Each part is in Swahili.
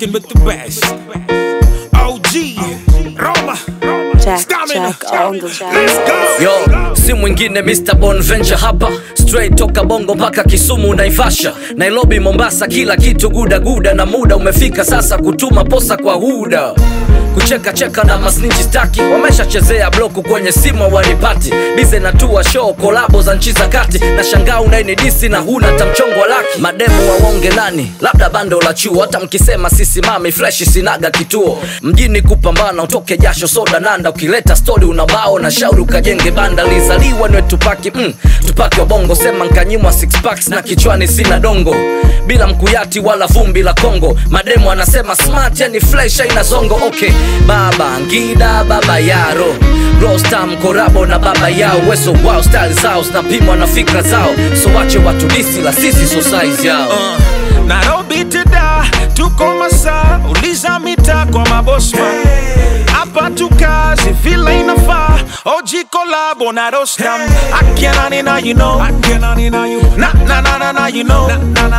rocking with the best. OG, Roma, Jack, Stamina. Jack on the track. Let's go. Yo, si mwingine Mr. Bonventure hapa straight toka Bongo mpaka Kisumu Naivasha, Nairobi, Mombasa, kila kitu guda guda, na muda umefika sasa kutuma posa kwa huda kucheka cheka na masninji staki wameshachezea bloku kwenye simu wanipati bize na tua show kolabo za nchi za kati na shangaa unainidisi na huna tamchongo wa laki mademu waonge nani labda bando la chuo hata mkisema sisimami freshi sinaga kituo mjini kupambana utoke jasho soda nanda ukileta stori unabao na shauri ukajenge banda lizaliwa niwe tupaki mm, tupaki wa bongo sema nkanyimwa six packs na kichwani sina dongo bila mkuyati wala vumbi la kongo mademu anasema smart yani fresh aina zongo okay baba ngida baba yaro rostam korabo na baba yao weso wao style zao zinapimwa na fikra zao so wache watu disi la sisi so size yao Uh, Nairobi teda tuko masaa uliza mita kwa mabosma hapa tukazi vile inafaa oji kolabo na rostam akianani na you know na na na na na you know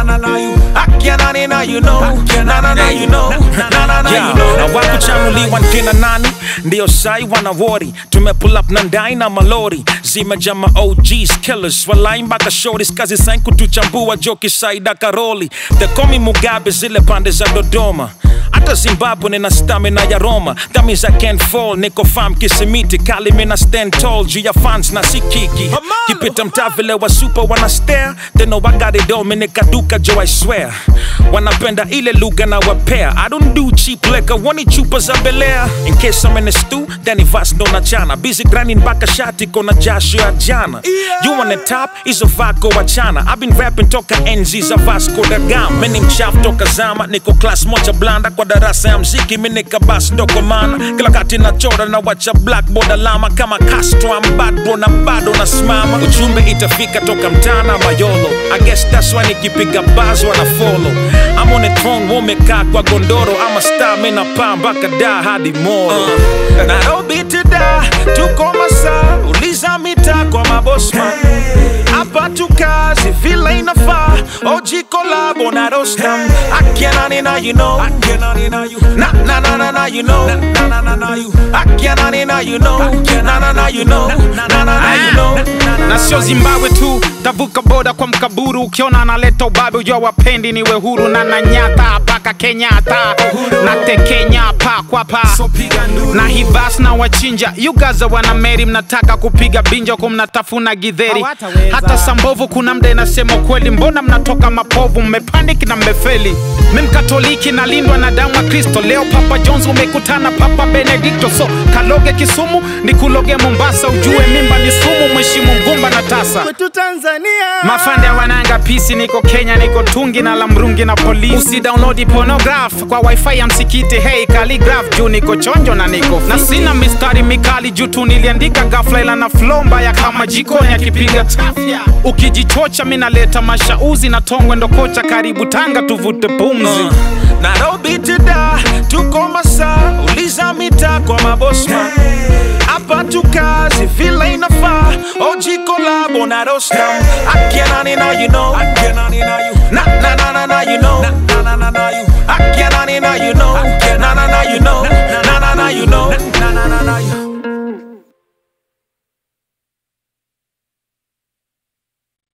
akianani na you know na na na you know na na na you know na wakuchanuliwa nkina nani ndio sai wanawori tumepull up na ndai na malori zimejama OGs killers walai mpaka shorties kazi sain kutuchambua joki saida karoli tekomi mugabe zile pande za dodoma hata zimbabwe nina stamina ya roma that means i can't fall niko fam kisimiti kali mina stand tall juu ya fans na sikiki kipita mtaa vile wa super wana stare they know i got it all minika duka jo i swear wanapenda ile lugha na wapea i don't do cheap liquor wani chupa za belea in case i'm in a stew then vas ndo na chana busy grinding mpaka shati kona jasho ya jana you on the top hizo vako wachana i've been rapping toka enzi za vasco da gama mimi mchafu toka zama niko class moja blanda kwa darasa ya mziki mimi nikabas ndoko mana kila kati nachora na wacha blackboard alama kama Castro I'm bad bro na bado nasimama ujumbe itafika toka mtana mayolo I guess that's why nikipiga buzz wana follow I'm on a throne wamekaa kwa gondoro ama star mimi napaa mpaka da hadi moro Nairobi teda tuko masaa uliza mita kwa mabosma hapa tukazi vile inafaa oji kolabo na rostam akianani na you know na na na na na you know akianani na you know na na na you know na na na you know na sio zimbabwe tu tavuka boda kwa mkaburu ukiona analeta ubabe ujua wapendi niwe huru na nanyata paka kenyatta na tekenya pa kwa pa na hivas na wachinja yugaza wana meri mnataka kupiga binja huku mnatafuna gidheri hata sambovu kuna mda inasema kweli mbona mnatoka mapovu mmepaniki na mmefeli mi mkatoliki nalindwa na damu ya kristo leo papa jones umekutana papa benedikto so kaloge kisumu ni kuloge mombasa ujue mimba ni sumu mheshimu mgumba na tasa kwetu Tanzania. mafande ya wananga pisi niko kenya niko tungi na lamrungi na polisi usidownload pornograph kwa wifi ya msikiti hey calligraph juu niko chonjo na niko na sina mistari mikali juu tu niliandika gafla ila na flow mbaya kama jikoni akipiga chafya ukijichocha mi naleta mashauzi na tongwe ndo kocha karibu tanga tuvute pumzi Uh, Nairobi teda tuko masaa uliza mita kwa mabosma hapa tukazi vile inafaa oji kolabo na rostam akianani na you know